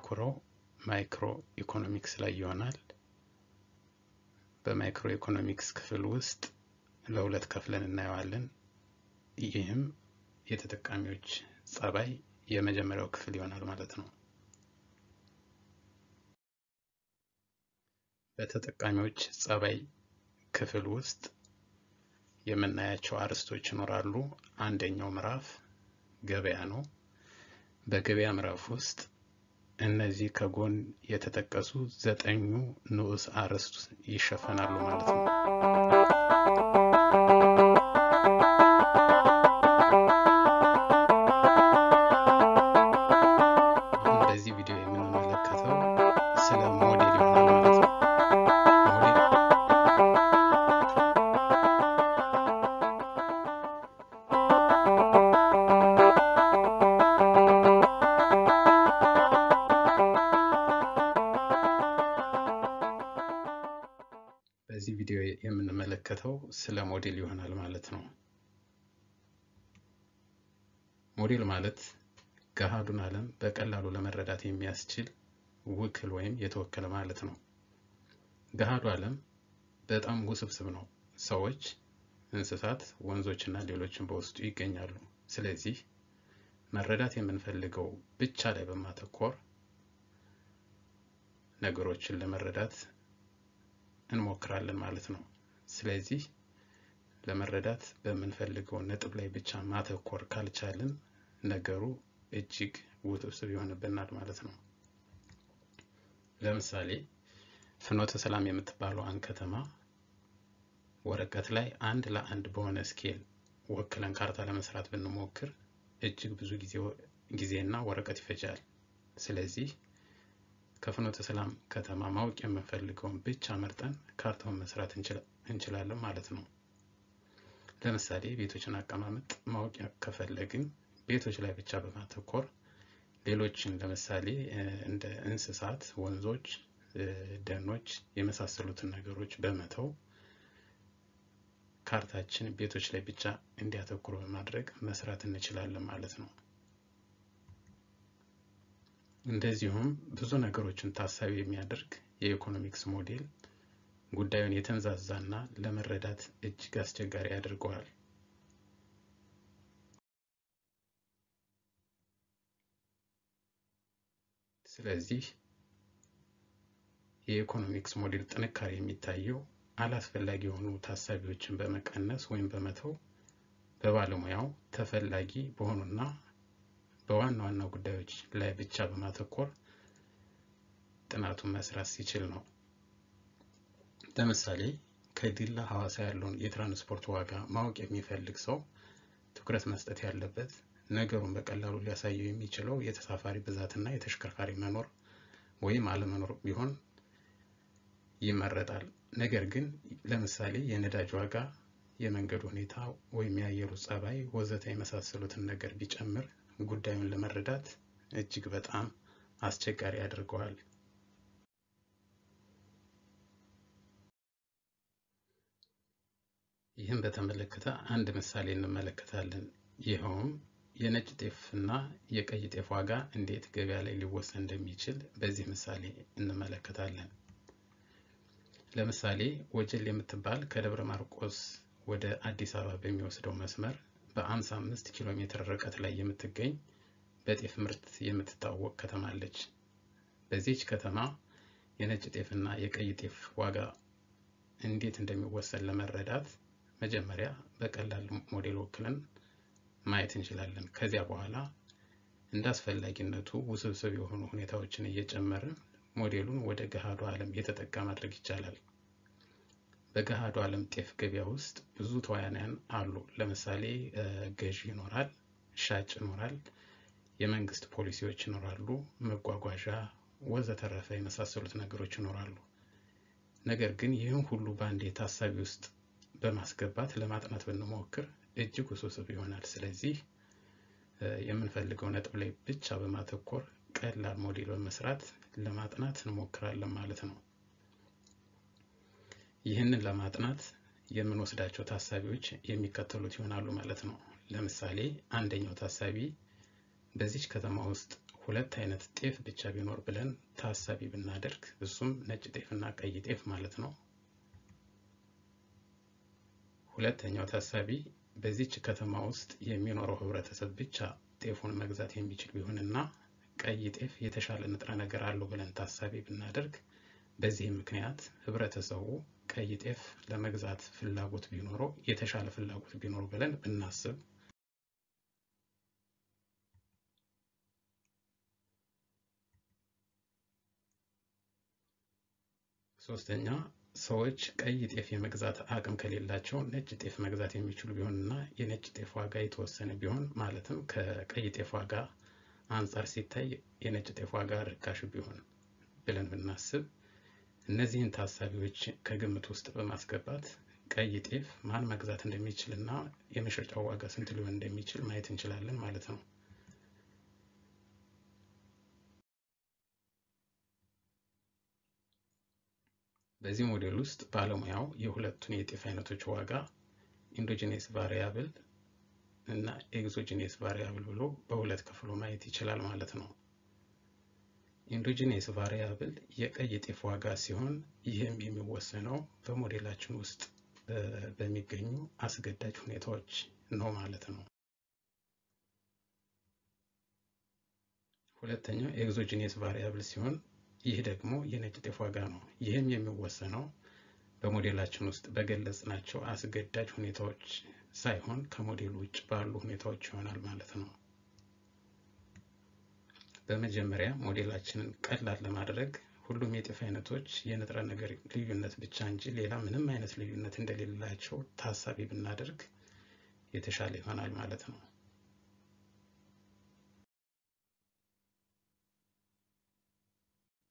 የምናተኩረው ማይክሮ ኢኮኖሚክስ ላይ ይሆናል። በማይክሮ ኢኮኖሚክስ ክፍል ውስጥ ለሁለት ከፍለን እናየዋለን። ይህም የተጠቃሚዎች ጸባይ የመጀመሪያው ክፍል ይሆናል ማለት ነው። በተጠቃሚዎች ጸባይ ክፍል ውስጥ የምናያቸው አርዕስቶች ይኖራሉ። አንደኛው ምዕራፍ ገበያ ነው። በገበያ ምዕራፍ ውስጥ እነዚህ ከጎን የተጠቀሱ ዘጠኙ ንዑስ አርዕስት ይሸፈናሉ ማለት ነው። አሁን በዚህ ቪዲዮ የምንመለከተው ስለ ሞዴል ይሆናል ማለት ነው። ሞዴል በዚህ ቪዲዮ የምንመለከተው ስለ ሞዴል ይሆናል ማለት ነው። ሞዴል ማለት ገሃዱን ዓለም በቀላሉ ለመረዳት የሚያስችል ውክል ወይም የተወከለ ማለት ነው። ገሃዱ ዓለም በጣም ውስብስብ ነው። ሰዎች፣ እንስሳት፣ ወንዞችና ሌሎችን በውስጡ ይገኛሉ። ስለዚህ መረዳት የምንፈልገው ብቻ ላይ በማተኮር ነገሮችን ለመረዳት እንሞክራለን ማለት ነው። ስለዚህ ለመረዳት በምንፈልገው ነጥብ ላይ ብቻ ማተኮር ካልቻልን ነገሩ እጅግ ውስብስብ ይሆንብናል ማለት ነው። ለምሳሌ ፍኖተ ሰላም የምትባለዋን ከተማ ወረቀት ላይ አንድ ለአንድ በሆነ ስኬል ወክለን ካርታ ለመስራት ብንሞክር እጅግ ብዙ ጊዜና ወረቀት ይፈጃል። ስለዚህ ከፍኖተ ሰላም ከተማ ማወቅ የምንፈልገውን ብቻ መርጠን ካርታውን መስራት እንችላለን ማለት ነው። ለምሳሌ ቤቶችን አቀማመጥ ማወቅ ከፈለግን ቤቶች ላይ ብቻ በማተኮር ሌሎችን ለምሳሌ እንደ እንስሳት፣ ወንዞች፣ ደኖች የመሳሰሉትን ነገሮች በመተው ካርታችን ቤቶች ላይ ብቻ እንዲያተኩሩ በማድረግ መስራት እንችላለን ማለት ነው። እንደዚሁም ብዙ ነገሮችን ታሳቢ የሚያደርግ የኢኮኖሚክስ ሞዴል ጉዳዩን የተንዛዛና ለመረዳት እጅግ አስቸጋሪ ያደርገዋል። ስለዚህ የኢኮኖሚክስ ሞዴል ጥንካሬ የሚታየው አላስፈላጊ የሆኑ ታሳቢዎችን በመቀነስ ወይም በመተው በባለሙያው ተፈላጊ በሆኑና በዋና ዋና ጉዳዮች ላይ ብቻ በማተኮር ጥናቱን መስራት ሲችል ነው። ለምሳሌ ከዲላ ሐዋሳ ያለውን የትራንስፖርት ዋጋ ማወቅ የሚፈልግ ሰው ትኩረት መስጠት ያለበት ነገሩን በቀላሉ ሊያሳየው የሚችለው የተሳፋሪ ብዛትና የተሽከርካሪ መኖር ወይም አለመኖር ቢሆን ይመረጣል። ነገር ግን ለምሳሌ የነዳጅ ዋጋ፣ የመንገድ ሁኔታ ወይም የአየሩ ጸባይ ወዘተ የመሳሰሉትን ነገር ቢጨምር ጉዳዩን ለመረዳት እጅግ በጣም አስቸጋሪ ያደርገዋል። ይህም በተመለከተ አንድ ምሳሌ እንመለከታለን። ይኸውም የነጭ ጤፍ እና የቀይ ጤፍ ዋጋ እንዴት ገበያ ላይ ሊወሰን እንደሚችል በዚህ ምሳሌ እንመለከታለን። ለምሳሌ ወጀል የምትባል ከደብረ ማርቆስ ወደ አዲስ አበባ በሚወስደው መስመር በ55 ኪሎ ሜትር ርቀት ላይ የምትገኝ በጤፍ ምርት የምትታወቅ ከተማ አለች። በዚህች ከተማ የነጭ ጤፍ እና የቀይ ጤፍ ዋጋ እንዴት እንደሚወሰን ለመረዳት መጀመሪያ በቀላል ሞዴል ወክለን ማየት እንችላለን። ከዚያ በኋላ እንደ አስፈላጊነቱ ውስብስብ የሆኑ ሁኔታዎችን እየጨመርን ሞዴሉን ወደ ገሃዱ ዓለም የተጠጋ ማድረግ ይቻላል። በገሃዱ ዓለም ጤፍ ገበያ ውስጥ ብዙ ተዋናያን አሉ። ለምሳሌ ገዢ ይኖራል፣ ሻጭ ይኖራል፣ የመንግስት ፖሊሲዎች ይኖራሉ፣ መጓጓዣ ወዘተረፈ የመሳሰሉት ነገሮች ይኖራሉ። ነገር ግን ይህን ሁሉ በአንዴ ታሳቢ ውስጥ በማስገባት ለማጥናት ብንሞክር እጅግ ውስብስብ ይሆናል። ስለዚህ የምንፈልገው ነጥብ ላይ ብቻ በማተኮር ቀላል ሞዴል በመስራት ለማጥናት እንሞክራለን ማለት ነው። ይህንን ለማጥናት የምንወስዳቸው ታሳቢዎች የሚከተሉት ይሆናሉ ማለት ነው። ለምሳሌ አንደኛው ታሳቢ በዚች ከተማ ውስጥ ሁለት አይነት ጤፍ ብቻ ቢኖር ብለን ታሳቢ ብናደርግ እሱም ነጭ ጤፍ እና ቀይ ጤፍ ማለት ነው። ሁለተኛው ታሳቢ በዚች ከተማ ውስጥ የሚኖረው ህብረተሰብ ብቻ ጤፉን መግዛት የሚችል ቢሆንና ቀይ ጤፍ የተሻለ ንጥረ ነገር አለው ብለን ታሳቢ ብናደርግ በዚህም ምክንያት ህብረተሰቡ ቀይ ጤፍ ለመግዛት ፍላጎት ቢኖረው የተሻለ ፍላጎት ቢኖረው ብለን ብናስብ ሶስተኛ ሰዎች ቀይ ጤፍ የመግዛት አቅም ከሌላቸው ነጭ ጤፍ መግዛት የሚችሉ ቢሆንና የነጭ ጤፍ ዋጋ የተወሰነ ቢሆን ማለትም ከቀይ ጤፍ ዋጋ አንጻር ሲታይ የነጭ ጤፍ ዋጋ ርካሽ ቢሆን ብለን ብናስብ እነዚህን ታሳቢዎች ከግምት ውስጥ በማስገባት ቀይ ጤፍ ማን መግዛት እንደሚችል እና የመሸጫው ዋጋ ስንት ሊሆን እንደሚችል ማየት እንችላለን ማለት ነው። በዚህ ሞዴል ውስጥ ባለሙያው የሁለቱን የጤፍ አይነቶች ዋጋ ኢንዶጂኔስ ቫሪያብል እና ኤግዞጂኔስ ቫሪያብል ብሎ በሁለት ከፍሎ ማየት ይችላል ማለት ነው። ኢንዶጂኔስ ቫሪያብል የቀይ ጤፍ ዋጋ ሲሆን ይህም የሚወሰነው በሞዴላችን ውስጥ በሚገኙ አስገዳጅ ሁኔታዎች ነው ማለት ነው። ሁለተኛው ኤግዞጂኔስ ቫሪያብል ሲሆን ይህ ደግሞ የነጭ ጤፍ ዋጋ ነው። ይህም የሚወሰነው በሞዴላችን ውስጥ በገለጽናቸው አስገዳጅ ሁኔታዎች ሳይሆን ከሞዴሉ ውጭ ባሉ ሁኔታዎች ይሆናል ማለት ነው። በመጀመሪያ ሞዴላችንን ቀላል ለማድረግ ሁሉም የጤፍ አይነቶች የንጥረ ነገር ልዩነት ብቻ እንጂ ሌላ ምንም አይነት ልዩነት እንደሌላቸው ታሳቢ ብናደርግ የተሻለ ይሆናል ማለት ነው።